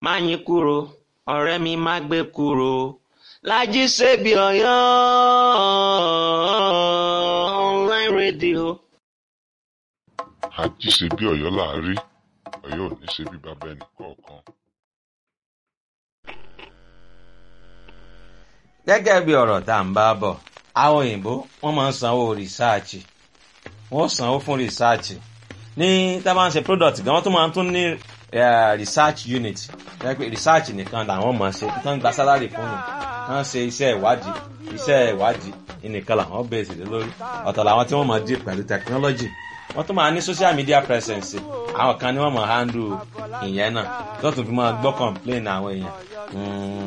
Máyìnkúrò ọ̀rẹ́ mi má gbé kúrò Lájí Sèbí Ọ̀yọ́ online radio. àjí ṣe bí Ọ̀yọ́ là á rí Ọ̀yọ́ ò ní ṣe bí bàbá ẹnì kọ̀ọ̀kan. gẹ́gẹ́ bí ọ̀rọ̀ tá à ń bá bọ̀ àwọn òyìnbó wọ́n máa ń sanwó rìsáàchì wọ́n sanwó fún rìsáàchì ní tá a bá ń ṣe product gan wọ́n tún máa ń tún ní eh, research unit jẹ́ pé research nìkan làwọn máa ṣe tán gba salary fún mi wọ́n ṣe iṣẹ́ ìwádìí iṣẹ́ ìwádìí nìkan làwọn bẹ̀rẹ̀ sí lórí ọ̀tọ̀ làwọn tí wọ́n máa dì pẹ̀lú technology wọ́n tún máa ní social media presence àwọn kan ní wọ́n máa handle ìyẹn náà tó tún fi máa gbọ́ complain àwọn èèyàn. Mm,